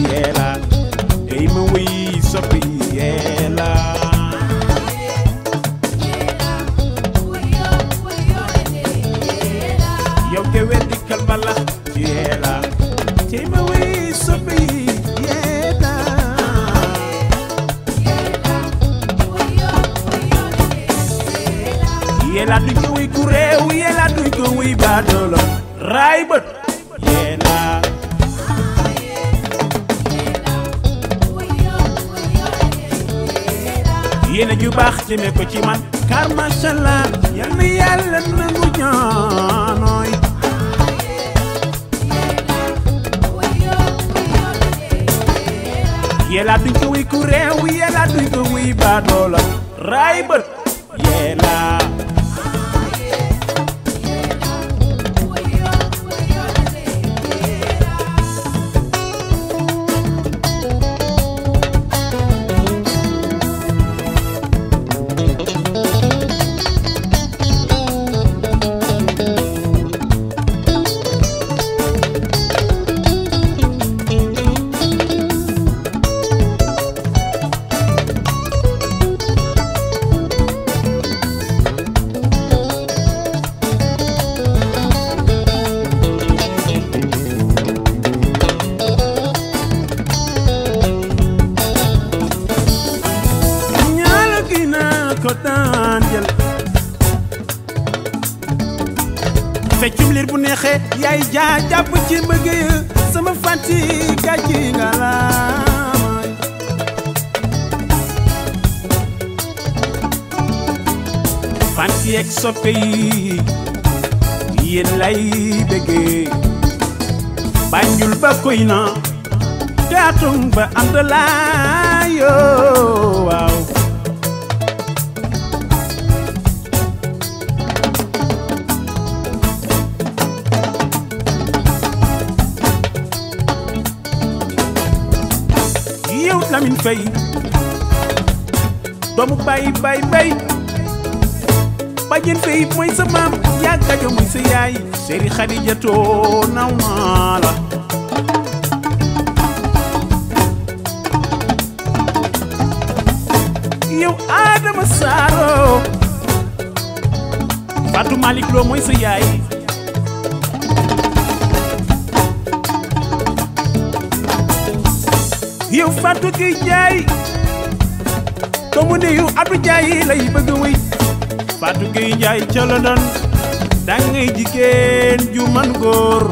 yeela tey ma wuy soppi yeela yow ke weddi kalbala yeela tey ma wuy soppi yeela yeela duñ ko wuy ku réew yeela duñ ko wuy baadoolo raay bët yeela yéene ju baax jëme ko ci man car macha allah yal na yàlla nangu ñaanooy yeela duñ ko wuy ku réew yeela duñ ko wuy baadoola raay bët yeela ñaala gi naa ko daan jël feccum liir bu neexee yaay jaa jàpp ci bëgg sama fànti gàcci nga laamaay fànti ak soppe yi yéen lay bëggee Banjul ba koy na gaatung ba ànd laa yoo waaw yow Lamine Faye doomu bay bay bay bajjen Faye mooy sa maam yaa gajo mooy sa yaay Seri Xadijatoo naw naa la yow Adama Saaro Fatou Malick Lo mooy sa yaay yow Fatou Gueye Ndiaye doomu ndeyu Abdou Ndiaye lay bëgg a wéy Fatou Gueye Ndiaye ca London dangay jigéen ju man góor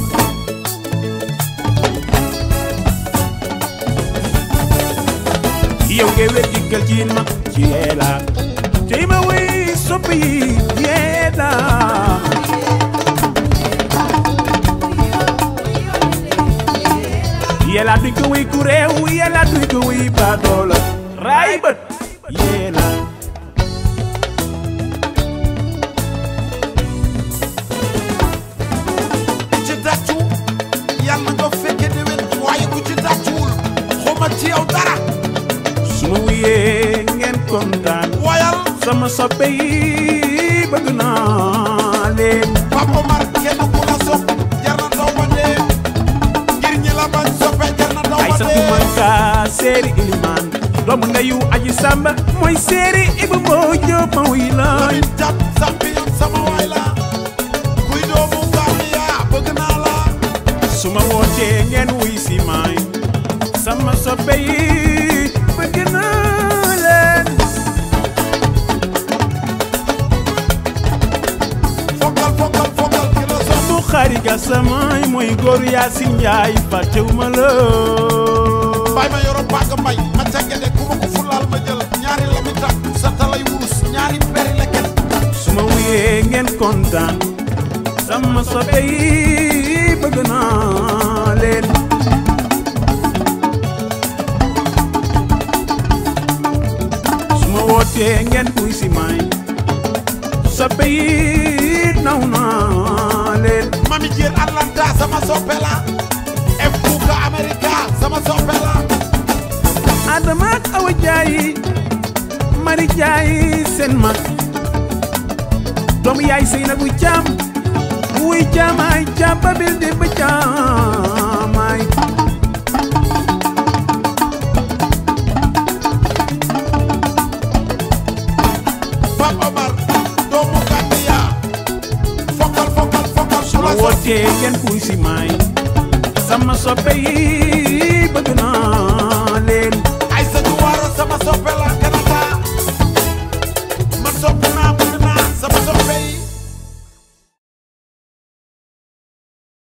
yow ngay wet dikkal ci ma ci yeela tey ma wéy soppi yeela yeela duñ ko wéy ku réew yeela duñ ko wéy baadoola raay bët yeela ci tàccu yàlla nga fekke déwén waaye ku ci tàccuwul xuma ci yow dara su ma wuyee ngeen kontaan wayal sama soppe yi bëgg naa leen Pape Omar kenn ku la sopp jar na daw ba dee ngir ñi la bañ soppe jar na daw ay ba sa dee tumanka séeri ilimaan doomu ndeyu aji samba mooy séeri ibu moo jóob ma wuy laay Lamin jàpp champion sama waay la kuy doomu Gambia bëgg naa la su ma wootee ngeen wuy si maay sama soppe yi bëgg naa leen fokkal fokkal fokkal ki la sopp bu xariga samaay mooy góor Yaasin Njaay fàttewuma la bàyyi ma yoro bàgg mbay ma càgge de ku ma ko fulaal ma jël ñaari lami tak sa talay wurus ñaari peri leket su ma wuyee ngeen kontaan sama soppe yi bëgg naa leen su ma wootee ngeen kuy si maay soppe yi naw naa leen mami jéer Atlanta sama soppe la F Buka America sama soppe la Adama ak Awa Jaay Mari Jaay seen mag doomu yaay Seynabu Caam wuy caamaay caam babil di ba caamaay Pape Omar doomu Gambia fokkal fokkal fokkal su ma suma wootee ngeen kuy si maay sama soppe yi bëgg naa